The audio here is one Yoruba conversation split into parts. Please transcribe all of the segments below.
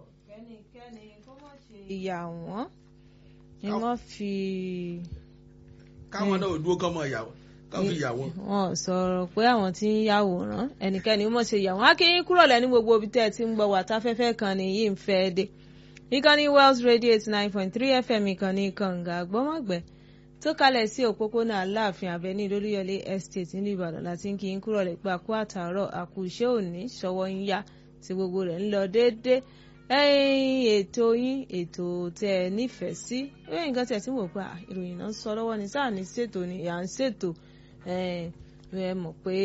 kẹ́nikẹ́ni kó má ṣe ìyà wọ́n ni wọ́n fi. káwọn náà ò dúró kán mọ ìyàwó kán fi ìyàwó. wọn sọ̀rọ̀ pé àwọn tí ń yàwòrán ẹnikẹ́ni mọ̀ ṣe yàwòrán akínyín kúrò lẹ́ni gbogbo ibi tẹ́ ẹ ti ń gbọ́ wà táfẹ́fẹ́ kan ní yìí ń fẹ́ dé ìkànnì Wells Radio eighty nine point three FM ìkànnì kànga gbọ́mọ̀gbẹ́ tó kalẹ̀ sí òpópónà aláàfin abẹ́ní lóríyọlé estate nílùú ìbàdàn láti ń kí n kúrò lè pé àkú àtàárọ̀ àkú iṣẹ́ òní ṣọwọ́ ń yá tí gbogbo rẹ̀ ń lọ déédéé ẹ̀yin ètò yín ètò tẹ́ ẹ nífẹ̀ẹ́ sí ẹ̀yin nǹkan tẹ̀ tí mo pa ìròyìn náà ń sọ lọ́wọ́ ni sáà ní ṣètò ni à ń ṣètò ẹ mọ̀ pé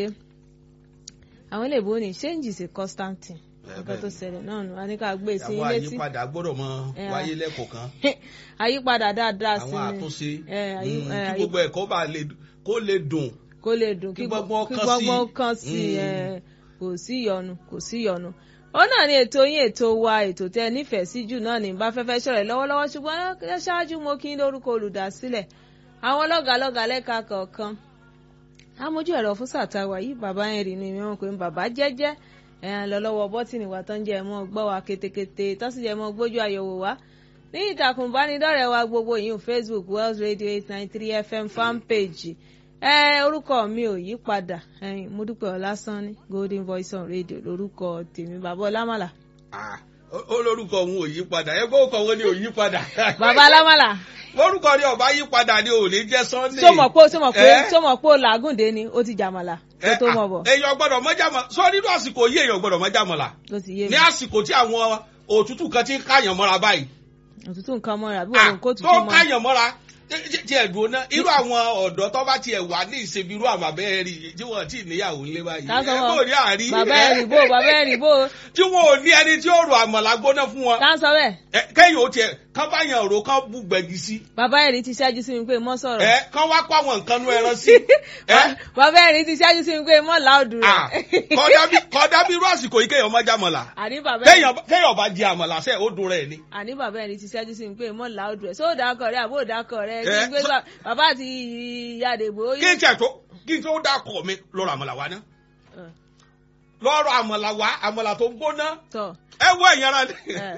àwọn ilé ìbò ní change is a constant thing nǹkan tó ṣẹlẹ̀ náà nù a ní ká gbé sí àwọn ilé tí àyípadà gbọ́dọ̀ mọ wáyé lẹ́kọ̀ọ̀kan àyípadà dáadáa sí àwọn ni àtúnṣe ẹ, àyí- mm, ẹ, kí àyí- gbogbo ẹ̀kọ́ bá lè kó lè dùn kó lè dùn Kí kí gbọ́ngbọ́n kí kan sí. gbọ́ngbọ́n kan sí Mm. ẹ kò sí ìyọnu kò sí ìyọnu ó náà ní ètò yín ètò wa ètò tẹ nífẹ̀ẹ́ sí jù náà ní bá fẹ́fẹ́ ṣọ̀rẹ́ lọ́wọ́lọ́wọ́ ṣùgbọ́n ẹ ṣáájú mo kí n lórúkọ olùdásílẹ̀ àwọn lọ́gàálọ́gàá lẹ́ka kọ̀ọ̀kan amójú ẹ̀rọ fún sàtàwà yìí bàbá yẹn rí ni wọ́n pè ń bàbá jẹ́jẹ́ ẹ̀ lọ lọ́wọ́ bọ́tìnì wa tó ń jẹ́ mọ́ gbọ́ wa ketekete tó sì jẹ́ mọ́ gbójú àyẹ̀wò wa ní ìtàkùn ìbánidọ́rẹ̀ẹ́ wa gbogbo yìí Facebook Wells Radio eight nine three FM fan page ẹ orúkọ mi ò yí padà ẹ̀yin mo dúpẹ́ ọlásánní Golden Voice on Radio lórúkọ tèmi bàbá ọlámàlà Ah, ó ó lórúkọ òun ò yí padà ẹ gbọ́ òkò wọn ni ò yí padà bàbá ọlámàlà lórúkọ ni ọba yí padà ni ò ní jẹ́ Sunday tó mọ̀ pé tó mọ̀ pé Eh? tó mọ̀ pé ó làágùndé ni ó ti jàmàlà kó tó mọ̀ bọ̀ èèyàn gbọ́dọ̀ mọ́jà mọ́ sọ nínú àsìkò yìí èèyàn gbọ́dọ̀ mọ́jà mọ́ la ló ti yé mi ní àsìkò tí àwọn òtútù kan ti ń káyàn mọ́ra báyìí òtútù nǹkan mọ́ra bí Ah, òun kó tó tutù mọ́ káyàn mọ́ra tí- tí ẹ̀ dùn ná irú àwọn ọ̀dọ́ tó bá tiẹ̀ wà ní ìṣèbí irú àwọn abẹ́rẹ́ rí tí wọ́n ti níyàwó ńlé báyìí Ká sọ ẹ wọn. kò ní àárí bàbá ẹ, ẹ̀rì bò bàbá ẹ̀rì bò tí wọn ò ní ẹni tí ó rò àmàlà gbóná fún wọn tá ń sọ bẹ́ẹ̀ Ẹ, kẹ́yìn ó tiẹ̀ kán bá yàn rò kán bú gbẹ̀gì sí bàbá ẹ̀rì ti ṣáájú sí mi pé mọ́ sọ̀rọ̀ ẹ kán wá kó àwọn nǹkan nú ẹran sí ẹ bàbá ẹ̀rì ti ṣáájú sí mi pé mọ́ láòdù Ah, rẹ̀ kódà bí kódà bí irú àsìkò yìí kéèyàn má jàmọ̀là àní bàbá ẹ̀rì kéèyàn kéèyàn bá jẹ àmàlà sẹ́ ó dùn rẹ̀ ni. àní bàbá ẹ̀rì ti ṣáájú sí mi pé mọ́ láòdù rẹ̀ sóò dákọ̀ rẹ̀ àbó dákọ̀ rẹ̀ kí Eh, n gbé so- bá- bàbá àti ìyá àdèbò kí n tiẹ̀ tó kí n tó dákọ̀ mi lọ́rọ̀ àmàlà wa ná Eh, lọ́rọ̀ àmàlà wa àmàlà tó gbóná tọ̀ ẹ wọ ẹ̀yàn ara ni. Eh.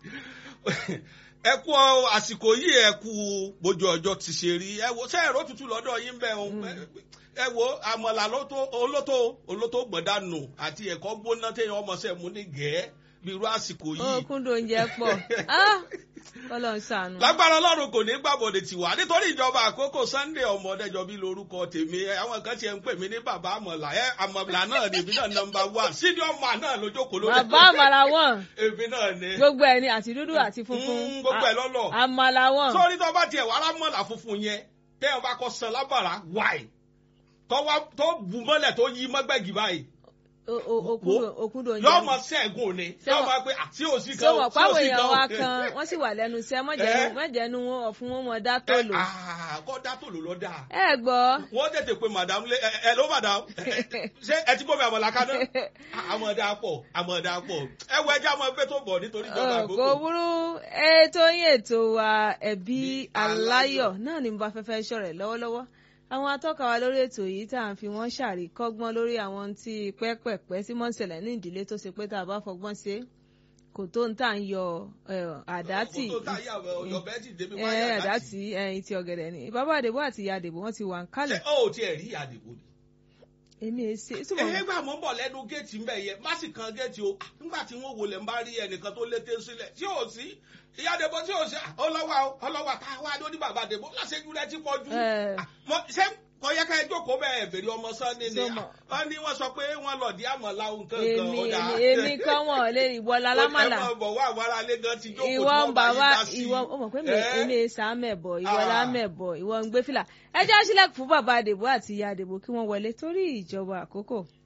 ẹ kú ọ, àsìkò yìí ẹ kú bójú ọjọ́ ti ṣe rí ẹ wo ṣé ẹ̀rọ tútù lọ́dọ̀ yín bẹ́ẹ̀ o ẹ wo àmàlà lótó olótó olótó gbọ̀dánù àti ẹ̀kọ́ gbóná téèyàn ọmọ sẹ́ mu ní gẹ̀ẹ́ bí irú àsìkò ó yìí. kúndùn oúnjẹ pọ̀ Ah, kọ́lọ̀ ń ṣàánú. lágbára ọlọ́run kò ní gbàbọ̀dé tiwa nítorí ìjọba àkókò sunday ọmọdéjọ bí lorúkọ tèmi ẹ, àwọn kan tiẹ̀ ń pè mí ní bàbá àmọ̀là ẹ àmọ̀là náà ni èmi náà nọmba one senior man náà lójókòó lórí bàbá àmàlà wọn èmi náà ni gbogbo ẹ̀ ni àti dúdú àti funfun Mm, gbogbo ẹ̀ lọ́lọ́ àmàlà wọn sórí tó bá tiẹ̀ wà lámọ̀là funfun yẹn téèyàn bá kọ́ san lábàrá wáì tó wá tó bù mọ́lẹ̀ tó yí mọ́gbẹ́gì báyìí O- o- okúndùn okúndùn yóò oúnjẹ mọ sẹ́gun ni Ṣé yóò wọ́n- máa pé àti òsì ṣé kan wọn sí pàwọn òsì èèyàn wa kan. kan wọn sì wà lẹ́nu iṣẹ́ Eh? mọ̀jẹ̀nu mọ̀jẹ̀nu wọn ọ̀fun wọn mọ̀ dá tó lò. Ah, kọ́ dá tòló lọ dáa. ẹ gbọ́ wọ́n tètè pe madam lé ẹ ẹ ló madam ṣé ẹ ti bọ́ mi àmọ̀lá kaná àmọ̀dá pọ̀ àmọ̀dá pọ̀ ẹ wọ ẹjẹ́ àmọ̀ ẹgbẹ́ tó bọ̀ nítorí ìjọba Ọ̀, kò àgbókò. burú ètò yín ètò wa ẹbí aláyọ̀ náà ni mo bá fẹ́fẹ́ ṣọ̀rẹ̀ lọ́wọ́lọ́wọ́ àwọn atọ́ka wa lórí ètò yìí tá à ń fi wọ́n ṣàríkọ́gbọ́n lórí àwọn tí pẹ́pẹ̀pẹ́ tí mọ́ ń ṣẹlẹ̀ ní ìdílé tó ṣe pé tá a bá fọgbọ́n ṣe kò tó ń tà ń yọ ẹ̀, àdá tì kò tó tá yà ọ̀yọ́ bẹ́ẹ̀ ti débi ẹ̀, wáyà àdá tì ẹ̀yìn tí ọ̀gẹ̀dẹ̀ ni bàbá àdèbò àti ìyá àdèbò wọ́n ti wà ń ṣe kálẹ̀ ó ò tiẹ̀ rí àdìbò ni. èmi ẹ̀ ṣe túbọ̀ ẹ gbà mọ́ bọ̀ lẹ́nu géètì ń bẹ̀ yẹ má sì kan géètì o nígbà tí wọ́n wọlé ń bá rí ẹnìkan tó lété sílẹ̀ tí ò sí ìyá àdèbò tí ò sí ọlọ́wà o ọlọ́wà tá a wá lóní bàbá àdèbò láṣẹ́jú rẹ ti pọ̀ jù. Ẹ̀. Ah, mọ- ṣé kò yẹ ká ẹ jókòó bẹ́ẹ̀ bèrè ọmọ sọ́ni ni Ṣé mọ̀? wọ́n ní wọ́n sọ pé wọ́n lọ di àmọ̀lá nǹkan kan èmi ọ̀dà. èmi èmi kọ́ wọn lè ìwọ lálámàlà ẹ máa bọ̀ wá àwọn aráalé gan ti jókòó tí ìwọ ń wọ́n bá bàbá yín dá sí i. ìwọ ó mọ̀ pé mi Ẹ́? èmi èsà mẹ̀bọ̀ ìwọ Ah. lámẹ̀bọ̀ ìwọ ń gbé fìlà ẹ jẹ́ sílẹ̀kùn fún bàbá àdèbò àti ìyá àdèbò kí wọ́n wọlé torí ìjọba àkókò